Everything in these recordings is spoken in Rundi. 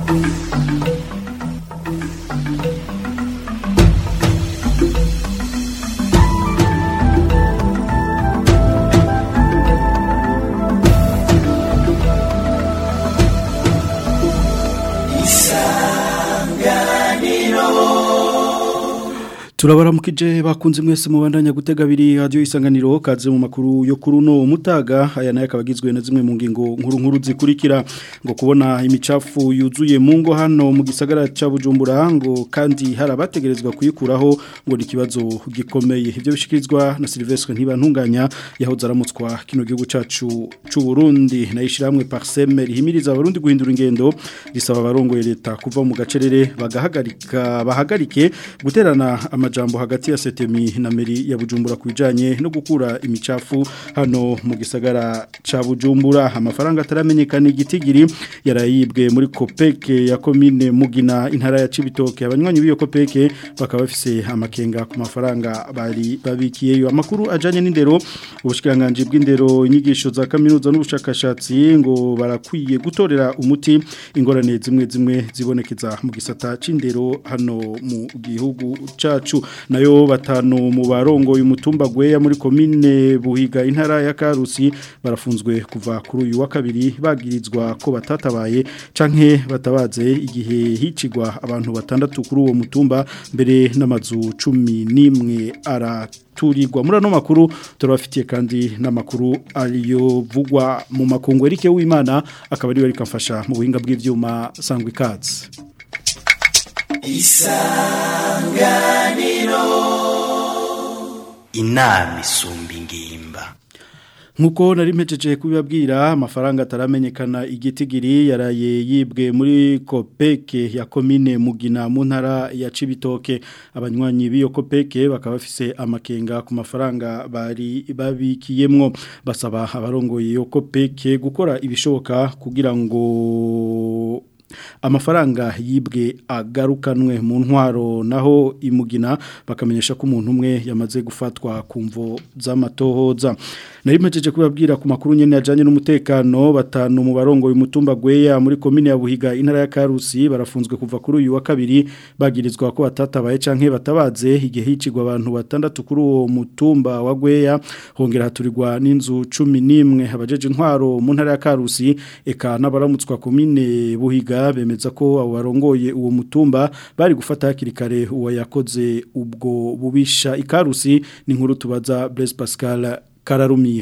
turabaramukije bakunze mwese mubandanya gutega abiri radio isanganiro kaze mu makuru yo kuri uno mutaga aya nayo akaba agizwe na zimwe mu ngingo nkuru nkuru zikurikira ngo kubona imicafu yuzuye mu ngo hano mu gisagara ca Bujumbura ngo kandi hari abategerezwa kuyikuraho ngo ni ikibazo gikomeye ivyo bishikirizwa na Silvestre ntibantunganya yahoze aramutswa kino gihugu cacu c'u Burundi nayishiramwe Parseme rihimiriza abarundi guhindura ingendo risaba abarongoye leta kuva mu gacerere bagahagarika bahagarike guterana amajambo hagati ya setemi na meri ya Bujumbura kujanye no gukura imicafu hano mu gisagara ca Bujumbura amafaranga ataramenyekana igitigiri yarayibwe muri Kopeke ya commune Mugina intara ya Cibitoke abanywanyi biyo Kopeke bakaba bafise amakenga ku mafaranga bari babikiyeyo amakuru ajanye n'indero ubushikiranganje bw'indero inyigisho za kaminuza n'ubushakashatsi ngo barakwiye gutorera umuti ingorane zimwe zimwe zibonekeza mu gisata c'indero hano mu gihugu cacu nayo batanu mu barongo y'umutumba gweya muri komine buhiga intara ya Karusi barafunzwe kuva kuri uyu wa kabiri bagirizwa ko batatabaye canke batabaze igihe hicigwa abantu batandatu kuri uwo mutumba mbere n'amazu cumi n'imwe araturirwa muri ano makuru turabafitiye kandi n'amakuru ariyo vugwa mu makungu Eric w'Imana akaba ari we rikamfasha mu buhinga bw'ivyuma sangwa ikaze isanganiro inama isumba ingimba Nkuko nari mpejeje kubibabwira amafaranga ataramenyekana igitigiri yaraye yibwe muri Kopeke ya komine Mugina mu ntara ya Cibitoke abanywanyi biyo Kopeke bakaba bafise amakenga ku mafaranga bari babikiyemwo basaba abarongoye yo Kopeke gukora ibishoboka kugira ngo amafaranga yibwe agarukanwe mu ntwaro naho imugina bakamenyesha ko umuntu umwe yamaze gufatwa ku mvo z'amatohoza nari mpejeje kubabwira ku makuru nyene ajanye n'umutekano batanu mu barongo y'umutumba gweya muri komine ya Buhiga intara ya Karusi barafunzwe kuva kuri uyu wa kabiri bagirizwa ko batatabaye canke batabaze igihe hicigwa abantu batandatu kuri uwo mutumba wa gweya hongera haturirwa n'inzu 11 abajeje intwaro mu ntara ya Karusi eka n'abaramutswa komine Buhiga bemeza ko abo barongoye uwo mutumba bari gufata hakiri kare uwo yakoze ubwo bubisha ikarusi ni nkuru tubaza Blaise Pascal Kararumiye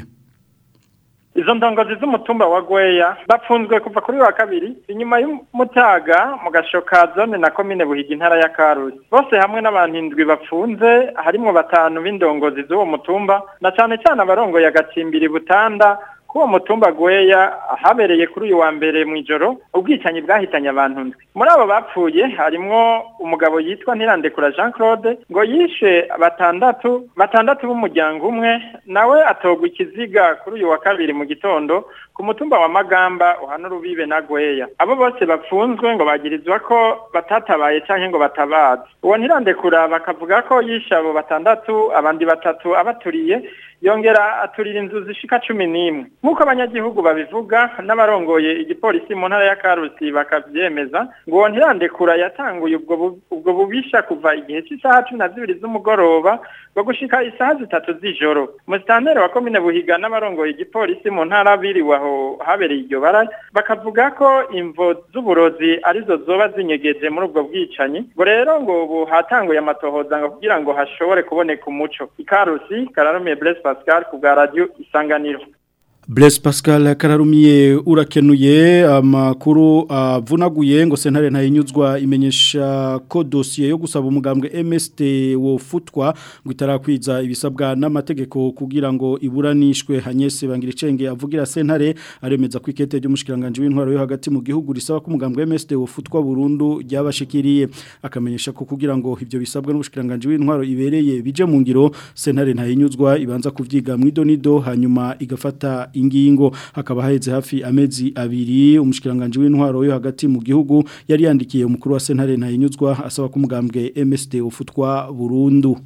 Izo ndongozi z'umutumba wa Gweya bapfunzwe kuva kuri wa kabiri inyuma y'umutaga mu gashoka zone na komine Buhiga intara ya Karusi bose hamwe n'abantu indwi bapfunze harimo batanu b'indongozi z'uwo mutumba na cyane cyane abarongoye agacimbiri butanda kuwo mutumba gweya habereye kuri uyu wa mbere mu ijoro ubwicanyi bwahitanye abantu ndwi muri abo bapfuye harimwo umugabo yitwa Ntirandekura Jean Claude ngo yishe batandatu batandatu b'umuryango umwe nawe atogwa ikiziga kuri uyu wa kabiri mu gitondo ku mutumba wa Magamba uhana urubibe na gweya abo bose bapfunzwe ngo bagirizwa ko batatabaye canke ngo batabaze uwo Ntirandekura bakavuga ko yishe abo batandatu abandi batatu abaturiye yongera aturira inzu zishika cumi n'imwe nk'uko abanyagihugu babivuga n'abarongoye igipolisi mu ntara ya karusi bakabyemeza ngo uwo ntirandekura yatanguye ubwo bubisha kuva igihe cy'isaha cumi na zibiri z'umugoroba ngo gushika isaha zitatu z'ijoro musitanteri wa komine buhiga n'abarongoye igipolisi mu ntara biriwe aho habereye iryo bara bakavuga ko imvo z'uburozi arizo zoba zinyegeje muri ubwo bwicanyi ngo rero ngo ubu hatanguye amatohoza ngo kugira ngo hashobore kuboneka umuco ikarusi kararumiye Blaise Pascal ku bwa radio isanganiro Blaise Pascal kararumiye urakenuye amakuru avunaguye ngo sentare ntayinyuzwa imenyesha ko dossier yo gusaba umugambwe MST wofutwa ngo itarakwiza ibisabwa n'amategeko kugira ngo iburanishwe Hanyese Bangiricenge avugira sentare aremeza ko ikete ry'umushikiranganje w'intwaro yo hagati mu gihugu risaba ko umugambwe MST wofutwa burundu ryabashikiriye akamenyesha ko kugira ngo ivyo bisabwa n'umushikiranganje w'intwaro ibereye bije mu ngiro sentare ntayinyuzwa ibanza kuvyiga mu idonido hanyuma igafata ingingo hakaba haheze hafi amezi abiri umushikiranganje w'intwaro yo hagati mu gihugu yari yandikiye umukuru wa sentare ntayinyuzwa asaba ko umugambwe MSD ufutwa burundu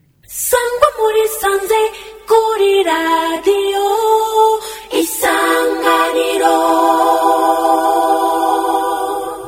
sangwa muri sanze kuri radio isanganiro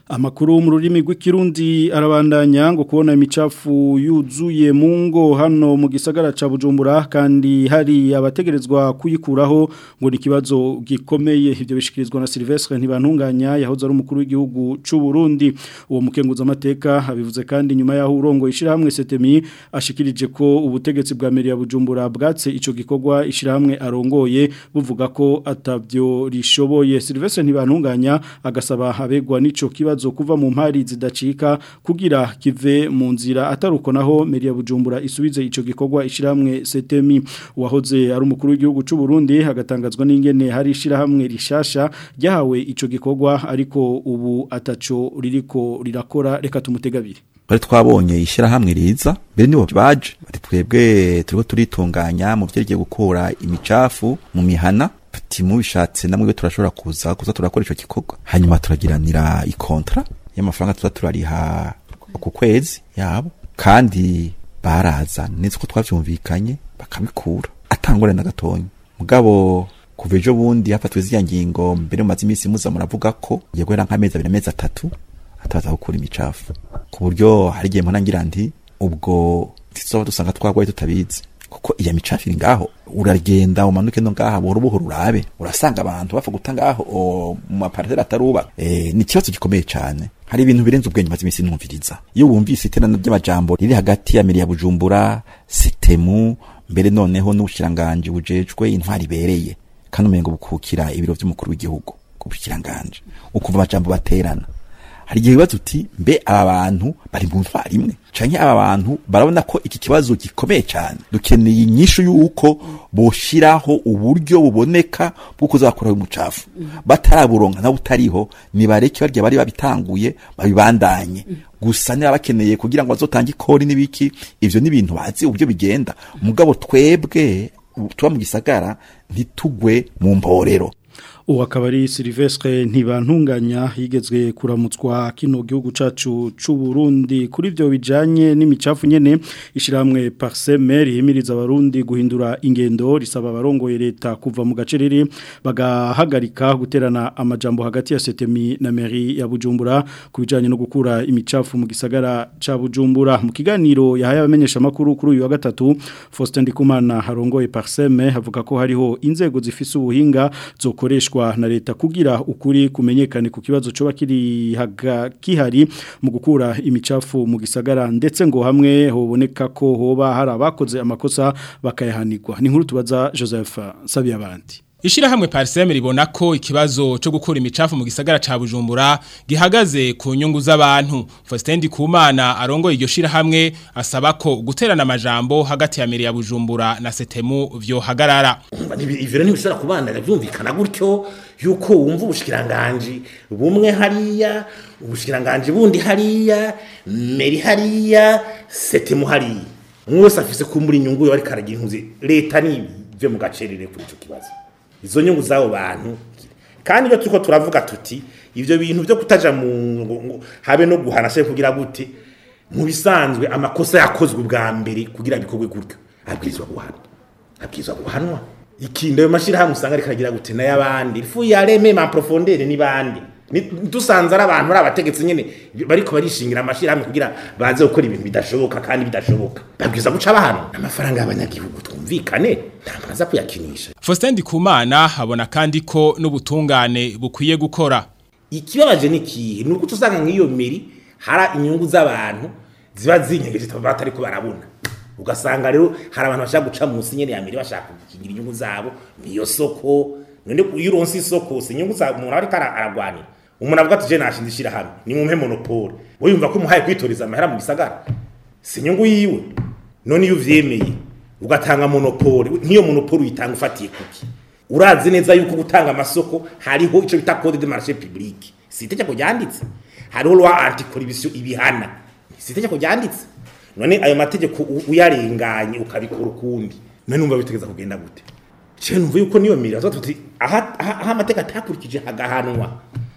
Amakuru mu rurimi rw'ikirundi arabandanya ngo kubona imicafu yuzuye mu ngo hano mu gisagara ca Bujumbura kandi hari abategerezwa kuyikuraho ngo ni kibazo gikomeye ivyo bishikirizwa na Silvestre ntibantunganya yahoze ari umukuru w'igihugu c'u Burundi uwo mukenguza amateka abivuze kandi nyuma yaho urongo ishirahamwe Setemi ashikirije ko ubutegetsi bwa meri ya Bujumbura bwatse ico gikorwa ishirahamwe arongoye buvuga ko atavyo rishoboye Silvestre ntibantunganya agasaba abegwa n'ico kibazo kuva mu mpari zidacika kugira kive mu nzira ataruko naho meri ya Bujumbura isubize ico gikorwa ishiramwe Setemi wahoze ari umukuru w'igihugu c'u Burundi hagatangazwa n'ingene hari ishiramwe rishasha ryahawe ico gikorwa ariko ubu ataco ririko rirakora reka tumutegabire bari twabonye ishyirahamwe riza mbere nibo baje bati twebwe turiko turitunganya mu vyerekeye gukura imicafu mu mihana ati mubishatse namwe turashobora kuza kuza turakora ico gikorwa hanyuma turagiranira ikontra y'amafaranga tuza turariha ku kwezi yabo kandi baraza neza ko twavyumvikanye bakabikura atangore na gatonyi mugabo kuva ejo bundi hafatwe ziriya ngingo mbere mu mazi iminsi muza muravuga ko ngiye guhera nk'amezi abiri amezi atatu atabaza gukura imicafu ku buryo hari igihe mpora ngira nti ubwo tuzoba dusanga twagwaye tutabizi kuko iya micafu iri ngaho uragenda umanuke no ngaha buhoro buhoro urabe urasanga abantu bapfa guta ngaho mu mapariteri ataruba e, ni ikibazo gikomeye cyane hari ibintu birenze ubwenge maze iminsi numviriza iyo wumvise iterana ry'amajambo riri hagati ya meri ya bujumbura sitemu mbere noneho n'ubushiranganje bujejwe intwari ibereye kandi umengo bukukira ibiro vy'umukuru w'igihugu ku bushiranganje ukumva amajambo baterana hari igihe bibaza uti mbe aba bantu bari mu ntwari imwe canke aba bantu barabona ko iki kibazo gikomeye cyane dukeneye inyishu y'uko boshiraho uburyo buboneka bwo kuzakuraho umucafu bataraburonka na butariho nibareke barya bari babitanguye babibandanye gusa niba bakeneye kugira ngo bazotange ikori n'ibiki ivyo ni ibintu bazi uburyo bigenda mugabo twebwe tuba mu gisagara ntitugwe mu mporero ubu akaba ari Silvestre ntibantunganya yigezwe kuramutswa kino gihugu cacu c'u Burundi kuri ivyo bijanye n'imicafu nyene ishiramwe Parsemer yimiriza abarundi guhindura ingendo risaba abarongoye leta kuva mu gacerere bagahagarika guterana amajambo hagati ya Setemi na Mairie ya Bujumbura kubijanye no gukura imicafu mu gisagara ca Bujumbura mu kiganiro yahaye abamenyesha makuru kuri uyu wa gatatu Faustin Ndikumana harongoye Parseme havuga ko hariho inzego zifise ubuhinga zokoreshwa na leta kugira ukuri kumenyekane ku kibazo coba kiri haga kihari mu gukura imicafu mu gisagara ndetse ngo hamwe hoboneka ko hoba hari abakoze amakosa bakayahanirwa ni nkuru tubaza Joseph Sabiyabandi Ishirahamwe Parseme ribona ko ikibazo cyo gukura imicafu mu gisagara ca Bujumbura gihagaze ku nyungu z'abantu. Faustin Kumana arongo iryo shirahamwe asaba ko guterana amajambo hagati ya meri ya Bujumbura na Setemu vyo hagarara. Ivyo ntibishobora kubandanya byumvikana gutyo yuko wumva ubushikiranganje bumwe hariya ubushikiranganje bundi hariya meri hariya Setemu hariya. Umwe wese afise kumbura inyungu yo ari karagira inkuzi leta ni byo mu gacerere kuri ico kibazo. izo nyungu z'abo bantu kandi iyo turiko turavuga tuti ivyo bintu byo kutaja mu habe no guhana se kugira gute mu bisanzwe amakosa yakozwe bwa mbere kugira bikorwe gutyo abwirizwa guhanwa abwirizwa guhanwa ikindi ayo mashirahamwe usanga rikagira gute n'ayabandi ifu yareme ma profondeur ni bandi dusanze ari abantu ari abategetsi nyene bariko barishingira amashirahamwe kugira baze gukora ibintu bidashoboka kandi bidashoboka babwiza guca abantu amafaranga y'abanyagihugu twumvikane ntabwo aza kuyakinisha Faustin Ndikumana habona kandi ko n'ubutungane bukwiye gukora ikibabaje ni kihe nuko tusanga nk'iyo miri hari inyungu z'abantu ziba zinyegeje batari ko barabona ugasanga rero hari abantu bashaka guca munsi nyene ya miri bashaka kugira inyungu zabo niyo soko none iyo uronse isoko si inyungu za umuntu ariko aragwanira umuntu avuga ati je nashinze ishirahamwe ni mumpe monopole wowe yumva ko umuhaye kwitoreza amahera mu gisagara si inyungu yiwe none iyo uvyemeye ugatanga monopole nk'iyo monopole uyitanga ufatiye kuki urazi neza yuko gutanga amasoko hariho ico bita code de marché public si itegeko ryanditse hariho loi anticorruption ibihana si itegeko ryanditse none ayo mategeko uyarenganye ukabikora ukundi none numva bitegeza kugenda gute je numva yuko niyo mira tuti aha aha amateka atakurikije hagahanwa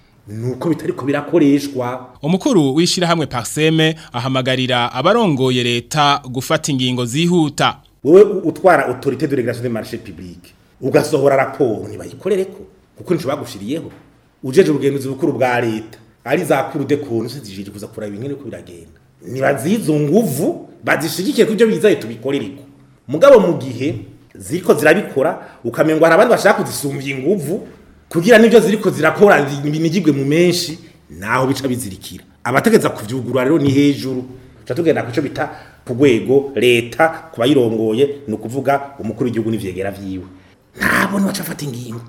nuko bitariko birakoreshwa umukuru w'ishirahamwe Parseme ahamagarira abarongoye leta gufata ingingo zihuta wowe utwara autorité de régulation des marchés publics ugasohora raporo ntibayikorereko kuko nico bagushiriyeho ujeje ubugenzuzi bukuru bwa leta ari za kurude kuntu se zijije kuza kuraba ingene ko biragenda nibazizo nguvu bazishigikiye kubyo bizaye tubikorereko mugabo mu gihe ziriko zirabikora ukamengo hari abandi bashaka kuzisumbya inguvu kugira n'ibyo ziriko zirakora binigirwe mu menshi naho bica bizirikira abategeza kuvyugurura rero ni hejuru tuca tugenda ku cyo bita ku rwego leta ku bayirongoye ni ukuvuga umukuru w'igihugu n'ivyegera vyiwe ntabona baca afata ingingo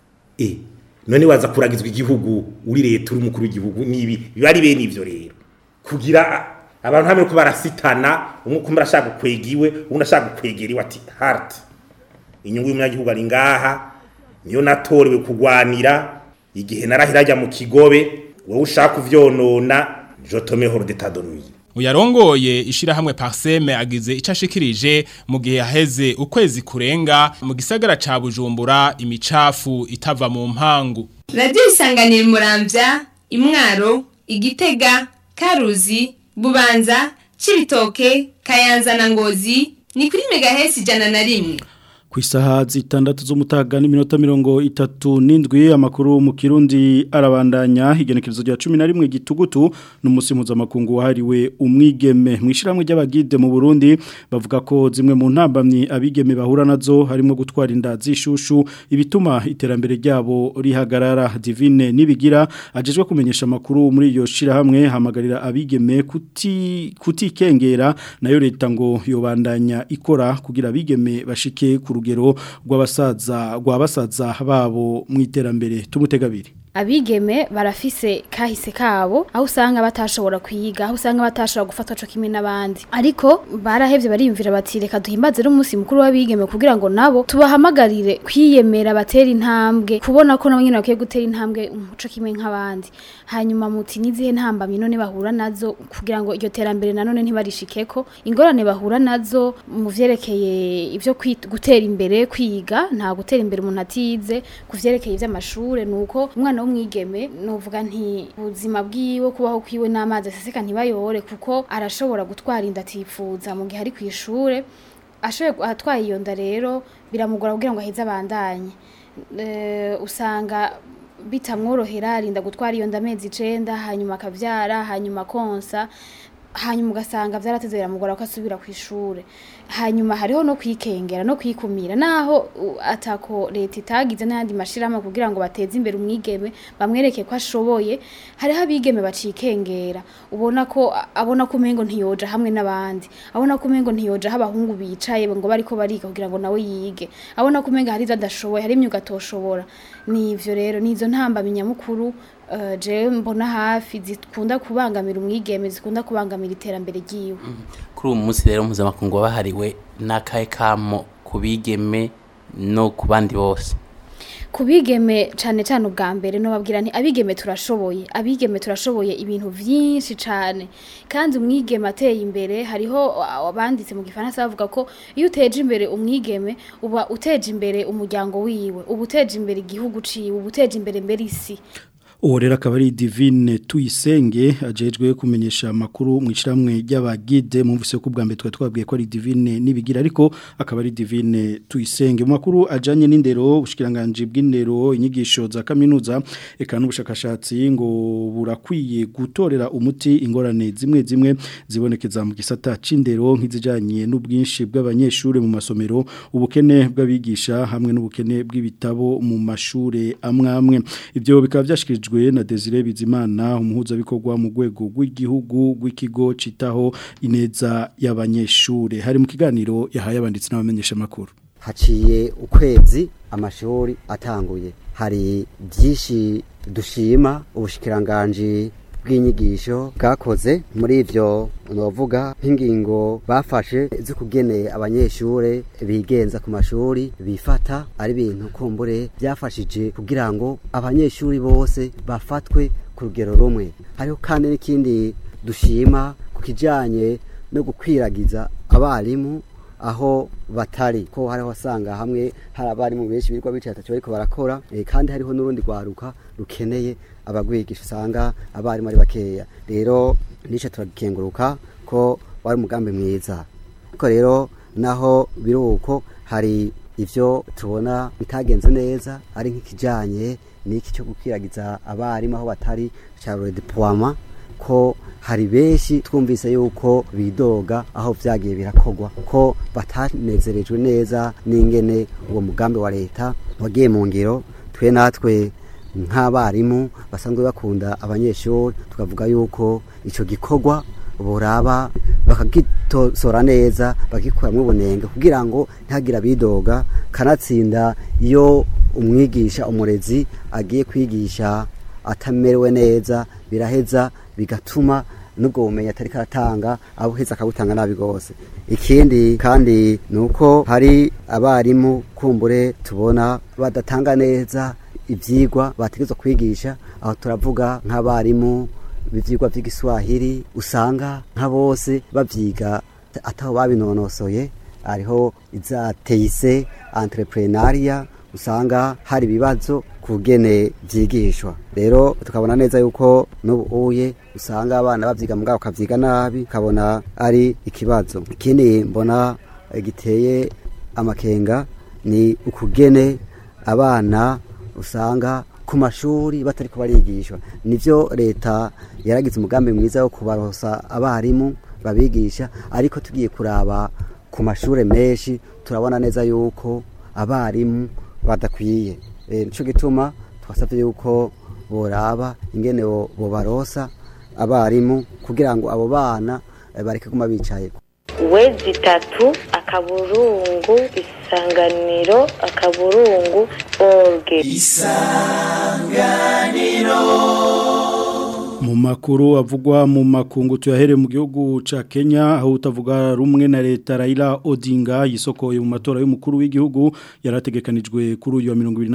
eh none waza kuragizwa igihugu uri leta uri umukuru w'igihugu nibi biba ari bene ivyo rero kugira abantu hamwe ko barasitana umwe kumbe arashaka gukwegiwe undi ashaka gukwegeriwe ati hart inyungu y'umunyagihugu ari ngaha niyo natorewe kugwanira igihe narahira ajya mu kigobe wowe ushaka kuvyonona jotome horo d'état de nuit Uyarongoye ishirahamwe Parseme agize icashikirije mu gihe haheze ukwezi kurenga mu gisagara ca Bujumbura imicafu itava mu mpangu. radiyo isanganira muramvya imwaro igitega karuzi bubanza cibitoke kayanza na ngozi ni kuri megahesi ijana na rimwe ku isaha zitandatu z'umutaga n'iminota mirongo itatu n'indwi amakuru mu kirundi arabandanya igenekerezo rya cumi na rimwe gitugutu n'umunsi mpuzamakungu wahariwe umwigeme mu ishyirahamwe ry'abagide mu burundi bavuga ko zimwe mu ntambamyi abigeme bahura nazo harimo gutwara inda z'ishushu ibituma iterambere ryabo rihagarara divine nibigira agejwe kumenyesha amakuru muri iyo shyirahamwe hamagarira abigeme kuti kutikengera nayo leta ngo yobandanya ikora kugira abigeme bashike ku rugero rw'abasaza rw'abasaza babo mu iterambere tumutegabiri abigeme barafise kahise kabo aho usanga batashobora kwiga aho usanga batashobora gufatwa co kimwe n'abandi ariko barahevye bariyumvira bati reka duhimbaze umunsi mukuru w'abigeme kugira ngo nabo tubahamagarire kwiyemera batera intambwe kubona ko nabo nyene bakwiye gutera intambwe umuco kimwe nk'abandi hanyuma muti nizihe ntambamye none bahura nazo kugira ngo iryo terambere nanone ntibarishikeko ingorane bahura nazo mu vyerekeye ivyo kwit- gutera imbere kwiga nta gutera imbere umuntu atize ku vyerekeye ivy'amashure nuko umwana w'umwigeme novuga nti ubuzima bwiwe kubaho kwiwe n'amazi aseseka ntibayore kuko arashobora gutwara inda atifuza mu gihe ari ku ishure ashoboye atwaye iyo nda rero biramugora kugira ngo aheze abandanye Eh, usanga bitamworohera arinda gutwara iyo nda amezi icenda hanyuma akavyara hanyuma konsa hanyuma ugasanga vyarateze biramugora ko asubira ku ishure hanyuma hariho no kwikengera no kwikumira naho u- atako leta itagize n'ayandi mashirahamwe kugira ngo bateze imbere umwigeme bamwereke ko ashoboye hariho abigeme bacikengera ubona ko abona ko umengo ntiyoja hamwe n'abandi abona ko umengo ntiyoja aho abahungu bicaye ngo bariko bariga kugira ngo nawe yige abona ko umengo hari ivyo adashoboye hari imyuga atoshobora ni ivyo rero ni izo ntambamyi nyamukuru uh, je mbona hafi zikunda kubangamira umwigeme zikunda kubangamira iterambere ryiwe kuri uyu munsi rero mpuzamakungu wabahariwe n'akahe kamo ku bigeme no ku bandi bose kubigeme cyane cyane ubwa mbere no babwira nti abigeme turashoboye abigeme turashoboye ibintu byinshi cyane kandi umwigeme ateye imbere hariho abanditse mu gifaransa bavuga ko iyo uteje imbere umwigeme uba uteje imbere umuryango wiwe uba uteje imbere igihugu ciwe uba uteje imbere mbere isi uwo rero akaba ari divine tuyisenge ajejwe kumenyesha amakuru mu ishyirahamwe ry'abagide mwumvise ko ubwa mbere twari twabwiye ko ari divine n'ibigira ariko akaba ari divine tuyisenge mu makuru ajyanye n'indero ubushikiranganji bw'indero inyigisho za kaminuza eka n'ubushakashatsi ngo burakwiye gutorera umuti ingorane zimwe zimwe zibonekeza mu gisata c'indero nk'izijyanye n'ubwinshi bw'abanyeshuri mu masomero ubukene bw'abigisha hamwe n'ubukene bw'ibitabo mu mashuri amwe amwe ibyo bikaba byashyikirijwe na Desire Bizimana umuhuzabikorwa mu rwego rw'igihugu rw'ikigo citaho ineza y'abanyeshuri hari mu kiganiro yahaye abanditsi n'abamenyesha makuru haciye ukwezi amashuri atanguye hari byinshi dushima ubushikiranganje bw'inyigisho bwakoze muri ivyo novuga nk'ingingo bafashe zo kugeneye abanyeshure bigenza ku mashuri bifata ari ibintu kumbure byafashije kugira ngo abanyeshuri bose bafatwe ku rugero rumwe hariho kandi n'ikindi dushima ku kijanye no gukwiragiza abarimu aho batari ko hariho wasanga hamwe hari abarimu benshi birirwa bicaye atacyo bariko barakora eh, kandi hariho n'urundi rwaruka rukeneye abagwigisha usanga abarimu ari bakeya rero nico turagikenguruka ko wari umugambi mwiza ariko rero naho biruko hari ivyo tubona bitagenze neza ari nk'ikijanye niki cyo gukiragiza abarimu aho batari cya redeploiement ko hari benshi twumvise yuko bidoga aho vyagiye birakogwa ko batanezerejwe neza n'ingene uwo mugambi wa leta wagiye mu ngiro twe natwe nk'abarimu basanzwe bakunda abanyeshuri tukavuga yuko ico gikorwa boraba bakagitosora neza bagikuramwo ubunenge kugira ngo ntihagire abidoga kanatsinda iyo umwigisha umurezi agiye kwigisha atamerewe neza biraheza bigatuma nubwo bumenyi atari karatanga abuheza akabutanga nabi gose ikindi kandi nuko hari abarimu kumbure tubona badatanga neza ivyigwa bategezwa kwigisha aho turavuga nk'abarimu b'ivyigwa vy'igiswahili usanga nka bose bavyiga ataho babinonosoye hariho iza teise entrepreneuria usanga hari ibibazo kugene vyigishwa rero tukabona neza yuko n'ubuye usanga abana bavyiga mugabo ukavyiga nabi ukabona ari ikibazo ikindi mbona eh, giteye amakenga ni ukugene abana usanga ku mashuri batari barigishwa nivyo leta yaragize umugambi mwiza wo kubarosa abarimu babigisha ariko tugiye kuraba ku mashure menshi turabona neza yuko abarimu badakwiye e, nico gituma twasavye yuko boraba ingene bo- bobarosa abarimu kugira ngo abo bana eh, bareke guma bicaye wezi itatu akaburungu isanganiro akaburungu orge mu makuru avugwa mu makungu tuyahere mu gihugu ca Kenya aho utavuga rumwe na leta Raila Odinga yisokoye mu matora y'umukuru w'igihugu yarategekanijwe kuri uyu wa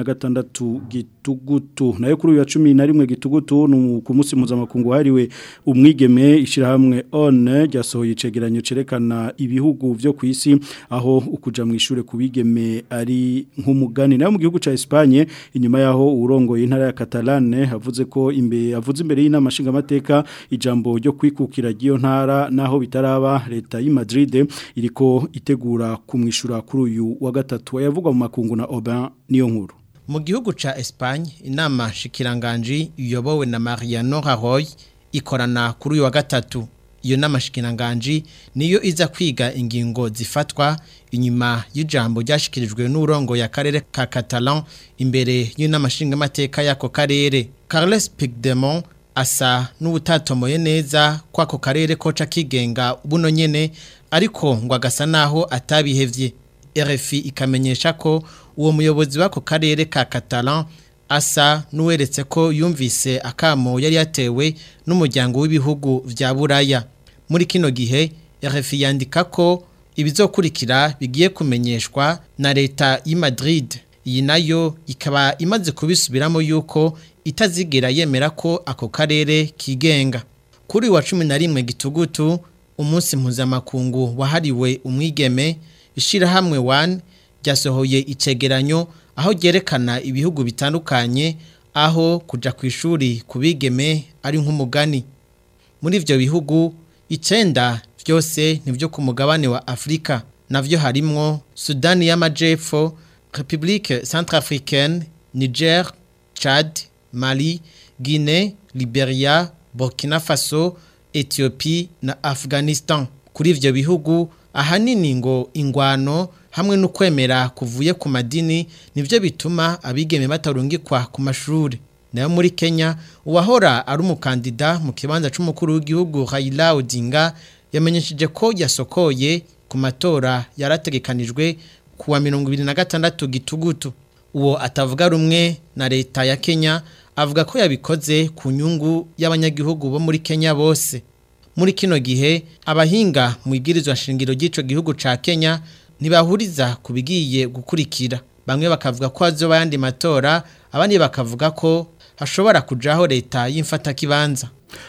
2026 gitugutu nayo kuri uyu wa 11 gitugutu no ku munsi mpuzamakungu hariwe umwigeme ishirahamwe on ryasohoye icegeranyo cerekana ibihugu vyo ku isi aho ukuja mu ishure kubigeme ari nk'umugani nayo mu gihugu ca Espagne inyuma yaho urongoye intara ya Catalane havuze ko imbe avuze imbere y'inama nshingamateka ijambo ryo kwikukira ry'iyo ntara naho bitaraba leta y'i Madrid iriko itegura kumwishura kuri uyu wa gatatu yavugwa mu makungu na Aubin niyo nkuru mu gihugu ca Espagne inama shikiranganji iyobowe na Mariano Rajoy ikorana kuri uyu wa gatatu iyo nama shikiranganji niyo iza kwiga ingingo zifatwa inyuma y'ijambo ryashikirijwe n'urongo ya karere ka Catalan imbere y'inama nshingamateka y'ako karere Carles Puigdemont asa n'ubutatomoye neza kwako karere koca kigenga buno nyene ariko ngo agasa naho atabihevye RFI ikamenyesha ko uwo muyobozi w'ako karere ka Catalan asa n'uweretse ko yumvise akamo yari yatewe n'umuryango w'ibihugu vya Buraya muri kino gihe RFI yandika ko ibizokurikira bigiye kumenyeshwa na leta y'i Madrid iyi nayo ikaba imaze kubisubiramo yuko itazigera yemera ko ako karere kigenga kuri wa cumi na rimwe gitugutu umunsi mpuzamakungu wahariwe umwigeme ishirahamwe one ryasohoye icegeranyo aho ryerekana ibihugu bitandukanye aho kuja ku ishuri ku bigeme ari nk'umugani muri ivyo bihugu icenda vyose nivyo ku mugabane wa Afrika navyo harimwo Sudani y'Amajepfo République Centrafricaine Niger Chad Mali Guinée Liberia Burkina Faso Ethiopie na Afghanistan kuri ivyo bihugu ahanini ngo ingwano hamwe no kwemera kuvuye ku madini nivyo bituma abigeme batarungikwa ku mashuri nayo muri Kenya uwahora ari umukandida mu kibanza c'umukuru w'igihugu Raila Odinga yamenyesheje ko yasokoye ku matora yarategekanijwe kuwa 2026 gitugutu uwo atavuga rumwe na leta ya Kenya avuga ko yabikoze ku nyungu y'abanyagihugu bo muri Kenya bose muri kino gihe abahinga mu igirizwa shingiro ry'ico gihugu ca Kenya ntibahuriza ku bigiye gukurikira bamwe bakavuga ko hazoba yandi matora abandi bakavuga ko hashobora kujaho leta y'imfata kibanza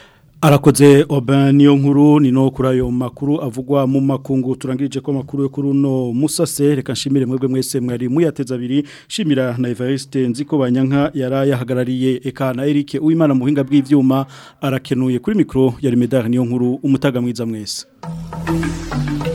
Arakoze Oben niyo nkuru ni no kuri ayo makuru avugwa mu makungu turangirije ko makuru yo kuri no musase reka nshimire mwebwe mwese mwari muyateza abiri shimira na Evariste nziko banyanka yarayahagarariye eka na Eric uwimana muhinga bw'ivyuma arakenuye kuri mikro ya Rimedar niyo nkuru umutaga mwiza mwese